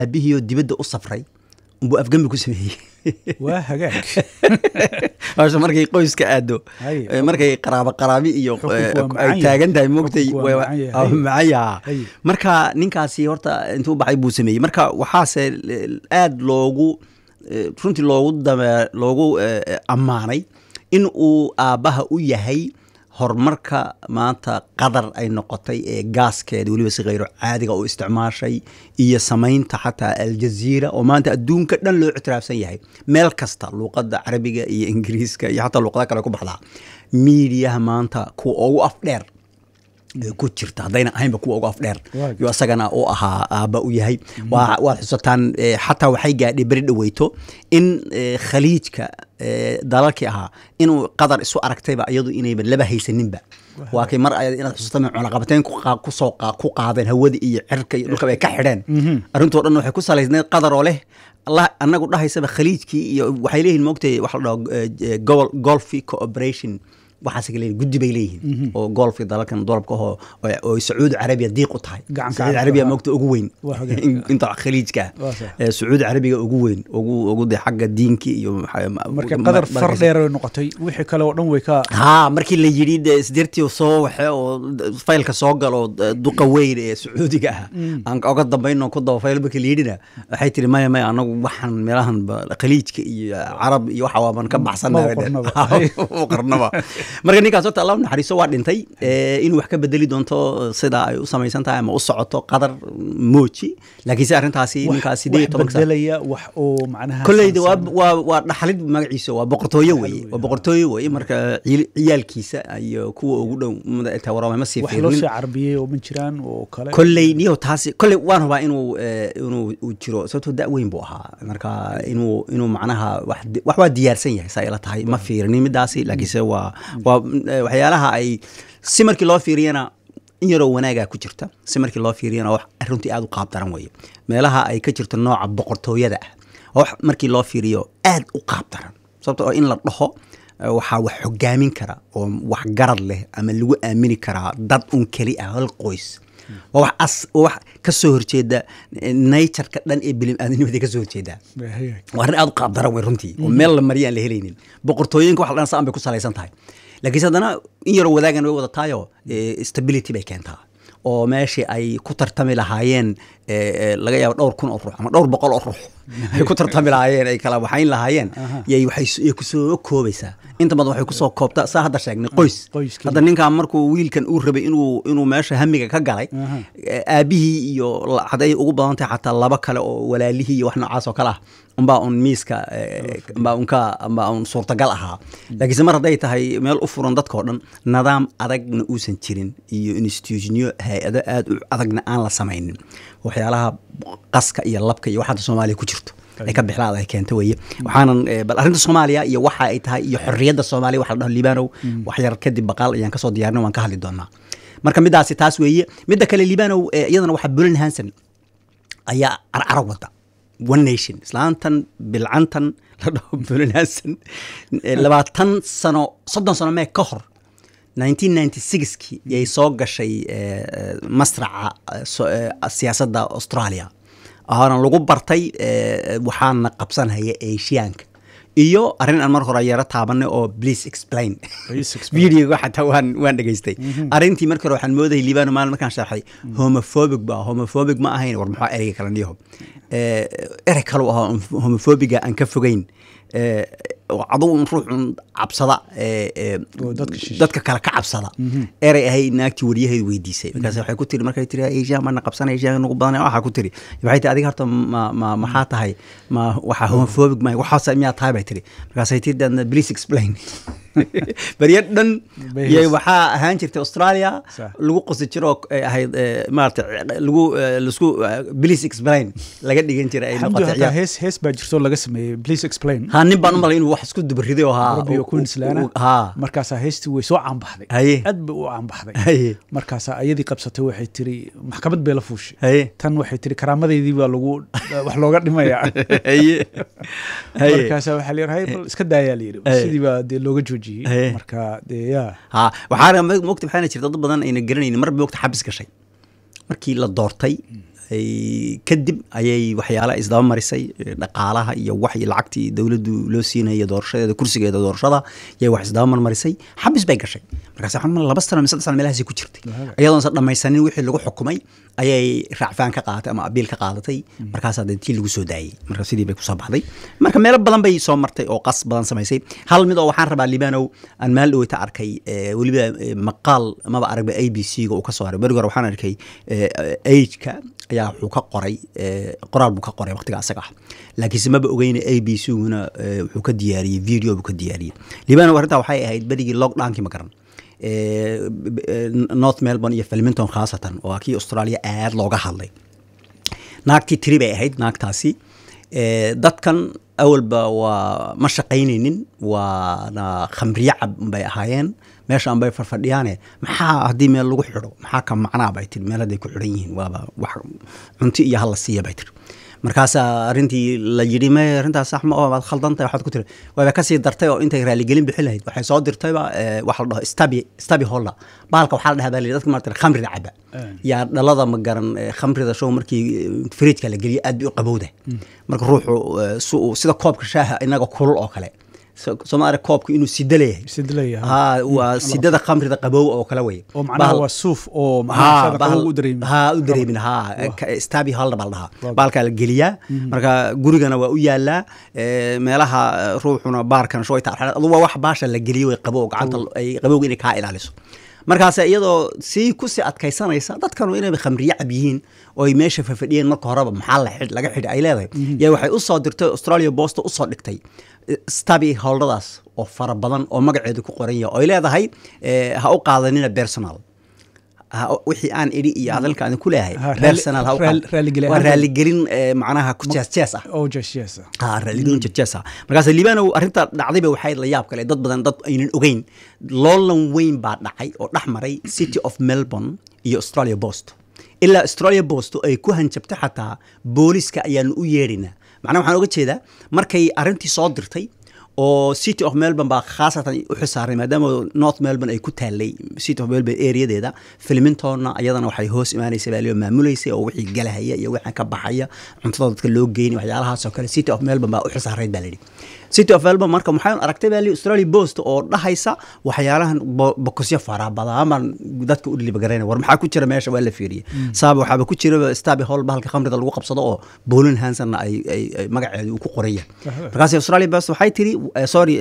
aabihii oo dibadda u safray unbuu afgembi ku sameeyey waa hagaag hawsha markay qoyska aado Haye. eh, markay qaraabo qaraabi iyo Xukunku eh, waa macaan ay yahay. taagan tahay moogtay Xukunku waa waa- macaan yahay. waa Haye. macaan yahaa Haye. marka ninkaasi horta intuu baxay buu sameeyey marka waxaase eh, aad loogu eh, runtii loogu dame loogu eh, eh, ammaanay in uu aabbaha u yahay horumarka maanta qadar ay noqotay ee gaaskeeda weliba si khayro caadiga u isticmaashay iyo samaynta xataa aljaziira oo maanta adduunka dhan loo ictiraafsan yahay meel kasta luuqadda carabiga iyo ingiriiska iyo xataa luuqada kale ku baxdaa miidiyaha maanta kuwa ugu afdheer ee ku jirta haddayna ahaynba kuwa ugu afdheer Waa yo isagana u ahaa aabba u yahay waa waad xusataan eh, xataa waxay gaadhay beri dhaweyto in eh, khaliijka eh, dalalkii ahaa inuu qadar isu aragtayba iyadu inayba laba haysaninba waa kay mar ay inaad xusataan cunaqabateyn ku qaa- ku soo qaa- ku qaadeen hawada iyo cirka iyo dhulka bay ka xidheen arrintoo dhan waxay ku salaysneed qadar oo leh allah anagu dhahaysaba khaliijkii iyo waxay leeyihin moogtay waxa la dhaho eh, eh, gobol golfi cooperation waxaas leeyihin guddi bay leeyihiin oo golfka dalalkan dolabka ahoo oo- oo sacuudi carabiya diiq u tahay Gacan sacuudi gacan carabiya ah. moogta ugu weyn Waa hagaag. in- inta khaliijka ah. Waa sax. Eh, sacuudi carabiga ugu weyn ugu ugu de xagga diinki iyo maxaa- marka ma- qadar ma- far dheer ay noqotay wixii kale oo dhan way ka haa markii la yidhi de isdirtii soo waxe oo d- faylka soo galo d- duqa weyn ee sacuudiga ah aan oga dambayno ku daba fayl markii la yidhina waxay tiri maya maya anagu waxaan meelahan ba- khaliijka iyo carab iyo waxa waaban ka baxsanahay Ma dhe. qornaba. Ma qornaba marka ninkaas horta allah u naxariiso waa dhintay eh, inuu wax ka bedeli doonto sida ay u samaysan tahay ama u socoto qadar mooji laakiinse arrintaasi ninkaas sideed iyo wax tobanka sano bedelaya wax oo macnaha kolleyda waa saansan- waa waa dhaxalid magaciisa waa boqortooyo weye waa boqortooyo weye marka ciil- ciyaalkiisa iyo kuwa ugu dhow tawarama ma sii wax loo sii fiirinin carbiyey oo ma jiraan oo kale kolley niyo taasi kolley waan hubaa inuu eh, inuu uu jiro sababtoo da weyn buu ahaa marka inuu inuu macnaha wax di- wax waa diyaarsan yahay saa ila tahay ma fiirinin midaasi laakiinse waa waa eh, waxyaalaha ay si markii loo fiiriyana in yaroo wanaagaa ku jirta si markii loo fiiriyana wax runtii aad u qaab daran weeye meelaha ay ka jirto nooca boqortooyada ah oo wax markii loo fiiriyo aad u qaab daran sababto oo in la dhaho eh, waxaa wax hogaamin kara oo wax garad leh ama lagu aamini karaa dad un keli ah hal qoys waa wax as waa wax ka soo horjeeda eh, nature-ka dhan ee bilim-aadanimada ka soo horjeedaa waa arrin aad u qaab daran wey runtii oo meel la mariya aan la helaynin boqortooyinka wax la dhan saan bay ku salaysan tahay laakiinse haddana in yaroo wadaagan way wadataayo eh, stability bay keentaa oo meeshii ay ku tartami lahaayeen eh, eh, laga yaabo dhowr kun oo ruux ama dhowr boqol oo ruux ay ku tartami lahaayeen ay kala waxayn lahaayeen yay waxay s- yay kusoo koobaysaa inta badan waxay kusoo koobtaa saa hadda sheegnay qoys qoyskii. hadda ninkan markuu wiilkan uu rabay inuu inuu meesha hamiga ka galay Aha. eh, aabihii iyo la- hadday ugu badan tahay xataa laba kale oo walaalihii iyo wax noocaas oo kale ah umbaa un miiska eh, umbaa unka umbaa un suurtagal ahaa laakiinse mar hadday tahay meel u furan dadkao dhan nidaam adagna uusan jirin iyo institutionyo hay-ado aad u adagna aan la samaynin waxyaalaha qaska iyo labka iyo waxaada soomaaliya ku jirto ay ka bixlaada ay keenta weye waxaanan eh, bal arrinta soomaaliya iyo waxa ay tahay iyo xorriyadda soomaaliya waxa la dhaho liibanow wax yar kadib baqaal ayaan kasoo diyaarinay waan ka hadli doonaa marka midaasi taas weeye midda kale liibanow eh, iyadana waxaa bulin hanson ayaa carcara wada one nation islaantan bilcantan la dhaho bulin hanson eh, labaatan sano soddon sano mee ka hor 1996kii yay soo gashay eh, eh, masraca eh, so- eh, siyaasadda australia waxaana lagu bartay eh, waxaana qabsanhaya asiyaanka iyo arrin aan mar hore yaro taabanay oo please explain Please explain. videoga xataa waan waan dhegaystay arrintii markii hore waxaan moodayay liibano maalin markaan sharxay homophobic ba homophobic ma ahayn war maxaa ereyga kale niyaho Eh, erey kale u ahaa homophobiga aan ka fogeyn Eh, oo adugu un ruux un cabsada eh, eh, Oo dadka shishe. dadka kale ka cabsada erey ahay naagtii wariyaheedu weydiisay markaas waxay ku tiri markay tiri asian baana qabsanay asian nagu badanay waxaa ku tiri waxay tiri adiga horta ma ma maxaa tahay ma waxaa homophobic ma waxaas miyaa tahay bay tiri markaasay tiri dan please explain barya dhan Bay yay hees- waxaa ahaan jirtay australia Sax. lagu qosi jiro ay ahayd eh, maarata lagu eh, lasku eh, please explain laga dhigan jiray ay xamdu noqotay hataa ciyaar. hees hees baa jirto laga sameeyey please explain ha nin baan u malay inuu wax isku dubariday oo haa Europe iyo u- u- Queensland u- haa markaasaa heestii way soo caanbaxday Haye. aad bay u caanbaxday haye markaasaa ayadii qabsatay waxay tiri maxkamad bay la fuushay haye tan waxay tiri karaamadeydii baa lagu wax looga dhimaya haye haye markaasaa waxaa la yidhi haye bal iska daayaa la yidhi Haye. sidii baa dee looga joojiyey Haye. marka dee yaa ha waxaana mo- mogta waxaana jirta dad badan ayna garanaynin mar mogta xabis gashay markii la doortay kadib ayay waxyaala isdaba marisay dhaqaalaha iyo wax iyo lacagtii dowladdu loo siinaya doorashadeeda kursigeeda doorashada yay wax isdaba marmarisay xabis bay gashay markaas waxaan mal laba sano mise saddex sano meelahaasi ku jirtay iyadoon san dhammaysanin wixii lagu xukumay ayay raacfaan ka qaadatay ama abiil ka qaadatay markaasaa dee tii lagu soo daayey marka sidii bay kusoo baxday marka meelo badan bay soo martay oo qas badan samaysay hal mid oo waxaan rabaa libanow aan maal dhoweyta arkay weliba maqaal maba aragba a b c ga uu ka soo haray berigi hore waxaan arkay ageka ayaa wuxuu ka qoray qoraal buu ka qoray waqtiga asaga ah laakiinse maba ogeyna a b c guna wuxuu ka diyaariyey video buu ka diyaariyey libanow arrintaa waxay ahayd berigii lockdownkii ma garan north melbourne iyo filmington khaasatan oo kii australia aad looga hadlay naagtii tiri bay ahayd naagtaasi dadkan awalba waa ma shaqaynaynin waana khamriye cab bay ahaayeen meeshaan bay farfadhiyaane maxaa haddii meel lagu xidho maxaa ka macnaa bay tiri meel hadday ku xidhan yihiin waaba wax cunti iyo hala siiya bay tiri markaasaa arrintii la yidhi me arrintaas sax ma oo waad khaldantahay waxaad ku tiri waaba kasii dartay oo intay raaligelin bixin lahayd waxay soo dirtayba waxa la dhaho stabi stabi holda baalka waxaa la dhahaa baa la dadka maarata khamrida caba yaa dhalada ma garan khamrida show markii fridjka la geliyo aad bay u qabowda marka ruuxu sida koobka shaaha inaga kulul oo kale somaali koobka inuu sida leeyahay ha waa sidada khamrida qabow oo kale wey oo macnaha waa suuf oo u dareemin ha u dareemin ha stabi halda baa la dhahaa baalkaa la geliyaa marka gurigana waa u yaalaa meelaha ruuxuna baarkan shooyta adu waa wax baasha la geliyo way qabow gacanta ay qabowga inay kaa ilaaliso markaas iyadoo sii kusii adkaysanaysa dadkanu inay khamriye cab yihiin oo ay meesha fafadhiyeen marka horeba maxaa laga xidhi ay leedahay yaa waxay usoo dirtay australia bosta usoo dhigtay stabi howldadaas oo fara badan oo magaceedu ku qoran yahay oy leedahay ha u qaadanina personal wixii aan idhi iyo hadalka aan ku leeyahay personal waa raaligelin macnaha ku jees jees ah oo jees jees ah ha raaligelin jees jees ah markaas libanow arrinta dhacdayba waxay la yaab kale dad badan dad aynan ogeyn loolan weyn baa dhacay oo dhex maray city of melbourne iyo australia post ilaa australia post ay ku hanjabtay xataa booliska ayaanu u yeedhinaa macnaha waxaan oga jeedaa markay arrintii soo dirtay oo city of melbourne baa khaasatan u xisaaray maadaama north melbourne ay ku taalay city of melbourne areadeeda filmintonna ayadana waxay hoos imaanaysa baa loo maamuleysay oo wixii galahaya iyo wixii ka baxaya cuntada dadka loo geynay waxyaalahaasoo kale city of melbourne baa u xisaarayd baa layidhi city of melbourne marka maxay aragtay baa lii australia post oo dhahaysa waxyaalahan bokosyo fara badaaman dadka u dhilibagarayna war maxaa ku jira meesha waa la fiiriyey saaba waxaaba ku jira stabi hall bahalka khamrida lagu qabsado oo bolin hansonna ay magaceedu uu ku qoran yahay markaas australia post waxay tiri sorry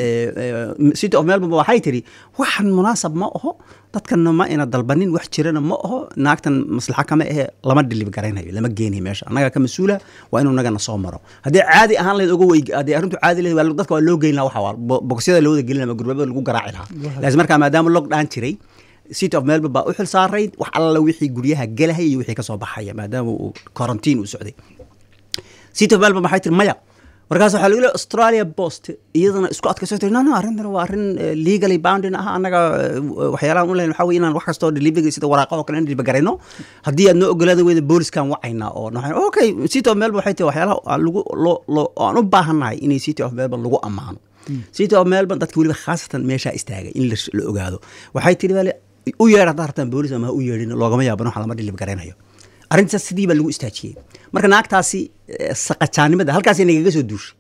city of melbourne waxay tiri waxan munaasab ma aho dadkanna ma ina dalbanin wax jirana ma aho naagtan maslaxa kama ahe lama dhilib garaynayo lama geenayo meesha annaga ka mas-uula waa inuu nagana soo maro haddii caadi ahaan lahayd oga wey haddii arrintu caadi lahayd dadka waa loo geyn laha waxa waa bogosyada loo wada gelin ama gurbabada lagu garaaci lahaa laakiin markaa maadaama lockdown jiray city of melbourne baa u xil saarayd wax alla wixii guryaha gelahaya iyo wixii kasoo baxaya maadaama uu quarantine uu socday city of melbourne waxay tiri maya markaas waxaa lagu leey australia post iyadana isku adkayso tiri no no arrintan waa arrin legally bounding ah annaga waxyaalahan u leyn waxaa wey inaan wax kastoo delivery sida waraaqa oo kale in delivergarayno haddii aad noo ogolaada weyda booliskan wacaynaa oo okay city of melbourne waxay tiri waxyaalaha lagu loo aan u baahannahay inay city of melbourne lagu ammaano city of melbourne dadka weliba khaasatan meeshaa istaagay in la ogaado waxay tiri bale u yeedh haddaa rabtaan boolis ama ha u yeedhin loogama yaabano waxa lama delivergaraynayo arrintaas sidii baa lagu istaajiyey marka naagtaasi saqajaanimada halkaasay nagaga soo duushay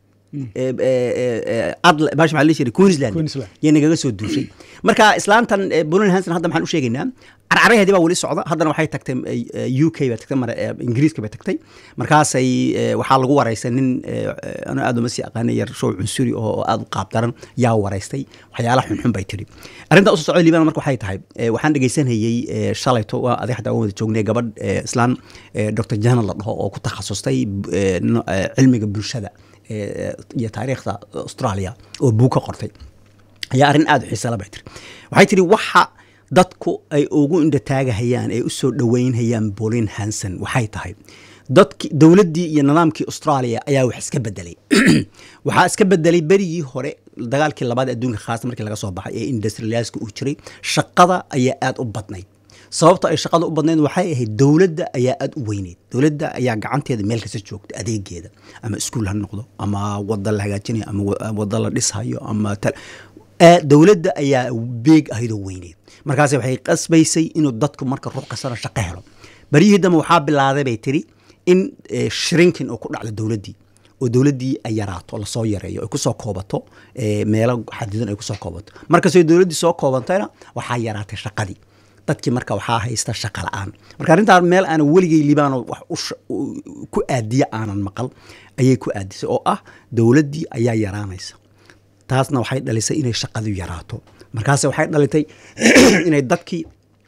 adl bash maxaa la jiray queensland yay nagaga soo duushay marka islaantan bolin hanson hadda maxaan u sheegaynaa carcaraheedii baa weli socda haddana waxay tagtay u k bay tagtay mare ingiriiska bay tagtay markaasay waxaa lagu waraystay nin ana aad uma sii aqaanay yar show cunsuri oo aad u qaab daran yaa waraystay waxyaalaha xunxun bay tiri arrinta usoo socda liibana marka waxay tahay waxaan dhegaysanayey shalayto waa adig xataa waan wada joognay gabadh islaan dr janan la dhaho oo ku takhasustay cilmiga bulshada iyo taariikhda australia oo buug ka qortay ayaa arrin aada u xiisala bay tiri waxay tiri waxa dadku ay ugu indhataagahayaan ay u soo dhoweynhayaan bolin hanson waxay tahay dadki dowladdii iyo nidaamkii australia ayaa wax iska bedelay waxaa iska bedelay berigii hore dagaalkii labaad adduunka khaasa markii laga soo baxay ee industrialiska uu jiray shaqada ayaa aada u badnayd sababta ay shaqada u badnayd waxay ahayd dowladda ayaa aada u weyneyd dowladda ayaa gacanteeda meel kasta joogta adeegeeda ama iskuul ha noqdo ama wada la hagaajinayo ama wada la dhishayo ama dowladda ayaa beeg ahaydoo weyneyd markaas waxay qasbaysay inuu dadku marka ruux kastana shaqo helo baryihii dambe waxaa bilaaday bay tiri in eh, shrinking oo ku dhacdo dowladdii oo dowladdii ay yaraato lasoo yareeyo ay kusoo koobato eh, meelo xadidan ay kusoo koobato markastoo dowladdii soo koobantayna waxaa yaraatay shaqadii dadkii marka waxaa haysta shaqa la-aan marka arrintaan meel aanan weligay libaano wax u sha- u- ku aadiya aanan maqal ayay ku aadisay oo ah dowladdii ayaa yaraanaysa taasna waxay dhalisay inay shaqadu yaraato markaase waxay dhalitay inay dadkii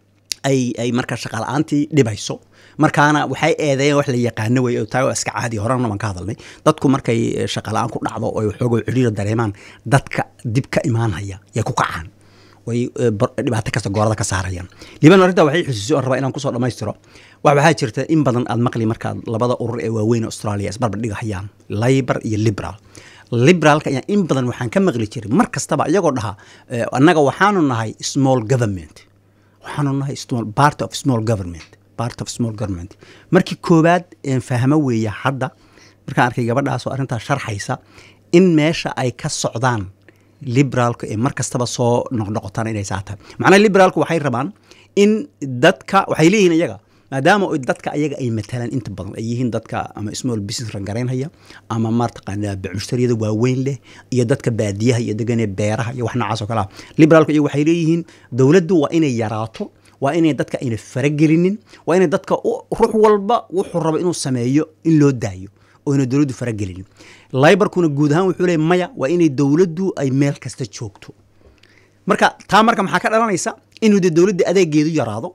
ay ay marka shaqa la-aantii dhibayso markaana waxay eedeeyeen wax la yaqaano wey oo taa waa iska caadi horena baan ka hadalnay dadku markay eh, shaqa la-aan ku dhacdo oo ay waxoogoo ciriira dareemaan dadka dib ka imaanhaya yay ku kacaan way eh, bar- dhibaato kasta goorada ka saarayaan liban arrintaa waxay xusuusay oo rabaa inaan kusoo dhammaystiro wax waxaa jirta in badan aad maqli markaad labada urur ee waaweyn ee australia isbarbar dhigahayaan labor iyo liberal liberaalka ayaa in badan waxaan ka maqli jiray mar kastaba iyagoo dhaha eh, annaga waxaanu nahay small government waxaanu nahay small part of small government part of small government markii koowaad een fahmo weeye hadda markaan arkay gabadhaas oo arrintaas sharxaysa in meesha ay ka socdaan liberaalka ee mar kastaba soo noqnoqotaan inay saa tahay macnaha liberaalku waxay rabaan in dadka waxay leeyihiin iyaga maadaama ay dadka ayaga ay matalaan inta badan ay yihiin dadka ama small business rangaraynhaya ama maartaqaanaa mustariyada waaweyn leh iyo dadka baadiyaha iyo deganee beeraha iyo wax noocaas oo kale ah liberaalku iyagu waxay leeyihiin dowladdu waa inay yaraato waa inay dadka ayna faragelinin waa inay dadka u- ruux walba wuxuu rabo inuu sameeyo in loo daayo oo ina dowladdu faragelinin libarkuna guud ahaan wuxuu leeyahy maya waa inay dowladdu ay meel kasta joogto marka taa marka maxaa ka dhalanaysa inuu de dowladda adeegeedu yaraado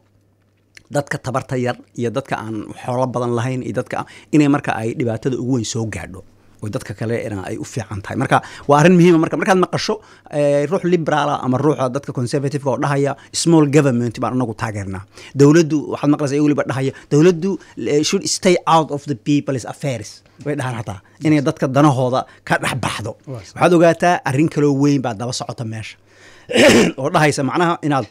dadka tabarta yar iyo dadka aan xoolo badan lahayn iyo dadka inay marka ay dhibaatada ugu weyn soo gaadho oo dadka kale ina ay u fiican tahay marka waa arrin muhiima marka markaad maqasho eh, ruux liberaala ama ruuxa dadka conservativeka oo dhahaya small government baan anagu taageernaa dowladdu waxaad maqlaysa iyago weliba dhahaya dowladdu eh, should stay out of the people's affairs way dhahaan hataa inay dadka danahooda ka dhex baxdo waxaad ogaataa arrin kaloo weyn baa daba socota meesha oo dhahaysa macnaha inaad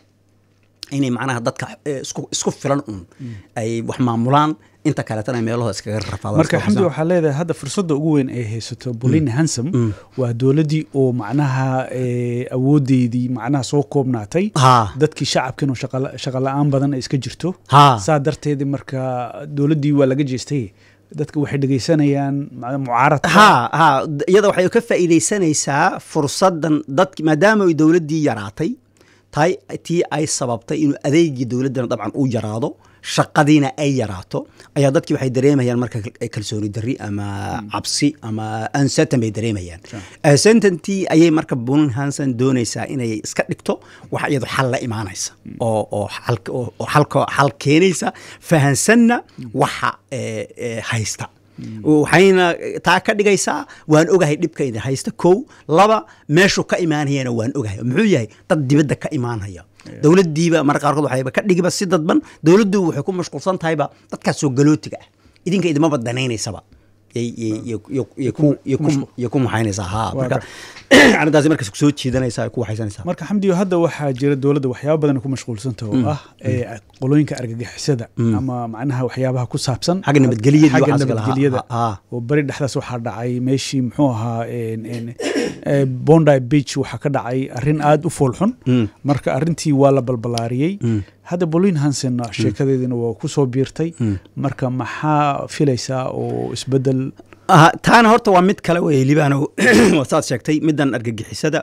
inay macnaha dadka eh, isku isku filan un ay wax maamulaan inta kaleetana ay meelahooda iskaga rafaadaan marka iska xamdi waxsaan. waxaa leedahay hadda fursadda ugu weyn ay haysato bolin hansom waa dowladdii oo macnaha eh, awoodeydii macnaha soo koobnaatay Ha. dadkii shacabkan oo shaqa- shaqa la-aan badan ay iska jirto Ha. saa darteedi marka dowladdii waa laga jeestay dadka waxay dhegeysanayaan macnaha mucaaradka ha ha d- iyada waxay ka faa'iidaysanaysaa fursaddan dadki maadaama ay dowladdii yaraatay tay tii ay sababtay inuu adeegii dowladdana dabcan uu yaraado shaqadiina ay yaraato ayaa dadkii waxay dareemayaan marka kal- kalsooni darri ama cabsi ama uncertain bay dareemayaan uncertainty ayay marka bunin hanson doonaysaa inay iska dhigto wax iyadu xal la imaanaysa oo oo xal- oo oo xalka xal keenaysa fahansanna waxa eh, eh, haysta waxayna taa ka dhigaysaa waan ogahay dhibkayda haysta kow laba meeshuu ka imaanayana waan ogahay muxuu yahay dad dibadda ka imaanaya dowladdiiba marka qaarkood waxayba ka dhigiba si dadban dowladdu waxay ku mashquulsan tahayba dadkaas soo galootiga ah idinka idimaba danaynaysaba yay- yay- yay- yay- yay ku- yay ku- yay ku maxaynaysaa ha marka arrintaasi markaas soo jiidanaysaa ay ku waxaysanaysaa marka xamdiyo hadda waxaa jira dowladda waxyaaba badan ay ku mashquulsanta oo ah eh, qolooyinka argagixisada ama macnaha waxyaabaha ku saabsan Xagga nabadgelyada iyo xagga waxaas kale, ha, nabadgelyada ha, ha. oo beri dhexdaas waxaa dhacay meeshii muxuu ahaa en- en- eh, bondi beach waxaa ka dhacay arrin aada u foolxun marka arrintii waa la balbalaariyey hadda bolin hansen sheekadeediina waa ku soo biirtay marka maxaa filaysaa oo isbedel Aha, taana horta waa mid kale wey libaano saad sheegtay middan argagixisada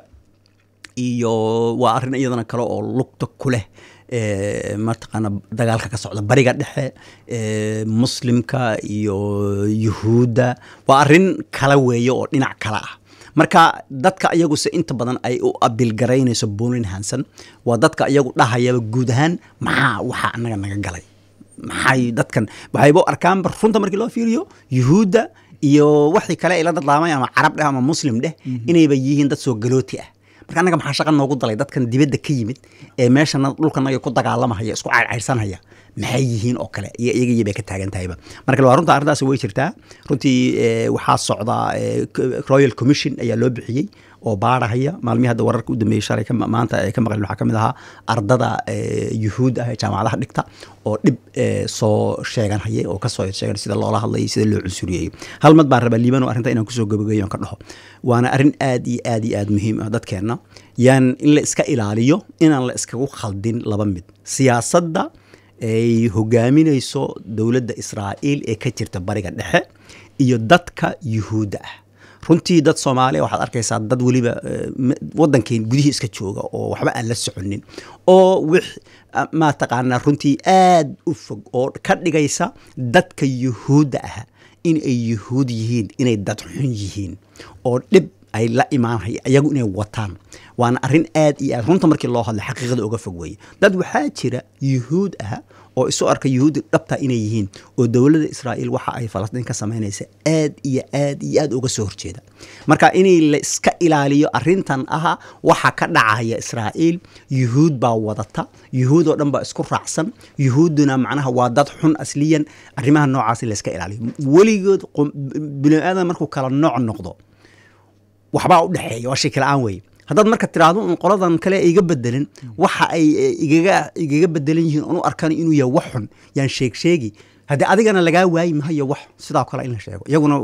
iyo waa arrin iyadana kale oo lugta ku leh eh, mataqaana dagaalka ka socda bariga dhexe eh, muslimka iyo yuhuudda waa arrin kale weeye oo dhinac kale ah marka dadka iyaguse inta badan ay u abilgaraynayso bolin hanson waa dadka iyagu dhahayaba guud ahaan maxaa waxa anaga naga galay maxay dadkan waxayba u arkaanba runta markii loo fiiriyo yuhuudda iyo waxii kale ay la dadlaamay ama carab dheh ama muslim dheh inayba yihiin dad soo galooti ah marka annaga maxaa shaqa noogu dalay dadkan dibadda ka yimid ee meeshana dhulkanaga ku dagaalamahaya isku caydhcaydsanhaya maxay yihiin oo kale iyo iyaga bay ka taagan tahayba marka waa runta arrintaasi way jirtaa runtii eh, waxaa socda eh, c- royal commission ayaa loo bixiyey oo baarahaya maalmihii hadda wararka u dambeeyey shalay ka- maanta ay ka maqleen waxaa ka mid ahaa ardada eh, yuhuud ah ee jaamacadaha dhigta oo dhib eh, soo sheeganhaya oo kasoo sheegan sida loola hadlayay sida loo cunsuriyey hal mad baan rabaa liibano arrinta inaan kusoo gabagayo aan ka dhaho waana arrin aad iyo aad iyo aad muhiim ah dadkeenna yaan in la iska ilaaliyo inaan la iskagu khaldin laba mid siyaasadda ay hogaaminayso dowladda israa'iil ee ka jirta bariga dhexe iyo dadka yuhuudda ah runtii dad soomaaliya waxaad arkaysaa dad weliba wadankeen gudihii iska jooga oo waxba aan la soconin oo wix maa taqaanaa runtii aad u fog oo ka dhigaysa dadka yuhuudda ah in ay yuhuud yihiin inay dad xun yihiin oo dhib ay la imaanhay iyagu inay wataan waana arrin aad iyo aad runta markii loo hadla xaqiiqada uga fog weeye dad waxaa jira yuhuud ah oo isu arka yuhuudda dhabta inay yihiin oo dowladda israa'iil waxa ay falastiin ka samaynaysa aad iyo aad iyo aad uga soo horjeeda marka inay la iska ilaaliyo arrintan aha waxa ka dhacaya israa'iil yuhuud baa wadata yuhuud oo dhan baa isku raacsan yuhuudduna macnaha waa dad xun asliyan arrimaha noocaas in la iska ilaaliyo weligood bini aadan markuu kala nooc noqdo waxbaa u dhexeeya waa shaki la-aan weeye haddaad marka tiraahdo un qoladan kale iga bedelin waxa ay igaga igaga bedelan yihiin oon u arkan inuu yahay wax xun yaan sheeg sheegi haddii adigana lagaa waayi mahayo wax sidaa kale in la sheego iyaguna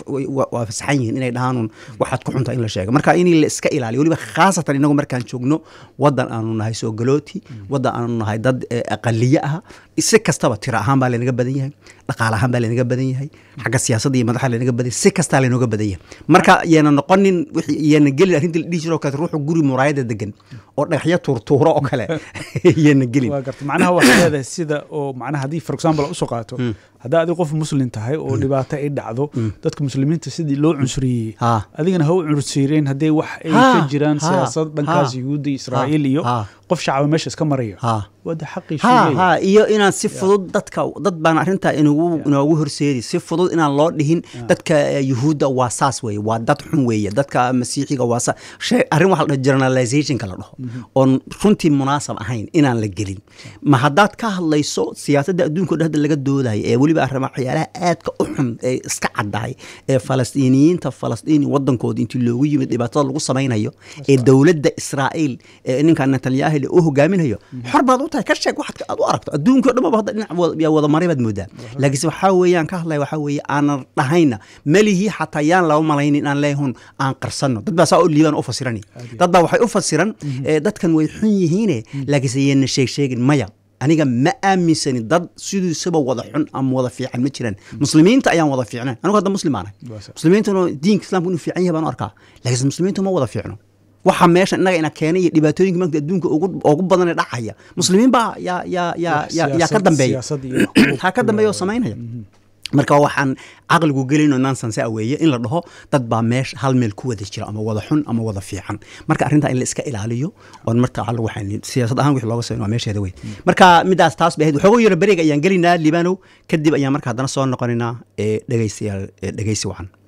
waa fasaxan yihiin inay dhahaanun waxaad ku xunta in la sheego marka in la iska ilaaliyo weliba khaasatan inagu markaan joogno wadan aanu nahay soogalooti wadan aanu nahay dad aqaliye ah si kastaba tiro ahaan baa laynaga badan yahay dhaqaale ahaan baa laynaga badan yahay xagga siyaasadda iyo madaxa laynaga badan yahay si kastaa laynooga badan yahay marka yeena noqonin yeena gelin arrintii la dhihi jiro kale ruuxu guri muraayada degan oo dhagaxyo tuurtuuro oo kale yeena gelin waa garta macnaha waxaa leedahay sida oo macnaha haddii for example usoo qaato haddaa adiga qof muslim tahay oo dhibaato ay dhacdo dadka muslimiinta sidii loo cunsuriyey adigana ha u cunsuriyeen haddee wax ay ka jiraan siyaasad dhankaas yuhuudda israa'iil iyo qof shacaba meesha iska maraya wada xaqii ha iyo inaan si fudud dadka dad baan arrintaa inugu inoogu horseedi si fudud inaan loo dhihin dadka yuhuudda waa saas weeye waa dad xun weeye dadka masiixiga waa saas shay arrin waxa la dhaho generalizationka la dhaho oon runtii munaasab ahayn inaan la gelin ma haddaad ka hadlayso siyaasadda adduunka o dhan hadda laga doodayo ee weliba arrima waxyaalaha aadka u xun ee iska caddahay ee falastiiniyiinta falastiin waddankooda intii loogu yimid dhibaatada lagu samaynayo ee dowladda israa'iil ee ninka netanyahu u hogaaminayo xor baad u tahay ka sheeg waxaad aad u aragto adduunkii o dhan ba hadda dhinac yaa wada maray baad moodaa laakiinse waxaa weeyaan ka hadlaya waxaa weeye aanan dhahayna melihii xataa yaan laba malaynin inaan leehun aan qarsanno dad baa saa u liibaan u fasirani dad baa waxay u fasiran dadkan way xun yihiine laakiinse yeena sheeg sheegin maya aniga ma aaminsani dad sidiisaba wada xun ama wada fiican ma jiraan muslimiinta ayaan wada fiicnayn anigu hadda muslim aanahay muslimiintuna diinka islamka inuu fiican yahay baan u arkaa laakiinse muslimiintu ma wada fiicno waxa meesha innaga ina keenay iyo dhibaatooyinka maanta adduunka ugu badan ee dhacaya muslimiin baa yaa yaa yaa yaa yaa ka dambeeya ha ka dambeeya oo samaynaya marka waxaan caqligu gelinoo nonsense a weeye in la dhaho dad baa meesha hal meel ku wada jira ama wada xun ama wada fiican marka arrintaa in la iska ilaaliyo oon marka waxaan siyaasad ahaan wixii looga sameyn waa meesheeda wey marka midaas taas bay ahayd waxooga yaro beriga ayaan gelinaa libanow kadib ayaan marka haddana soo noqonaynaa dhegeystayaal dhegeysi wacan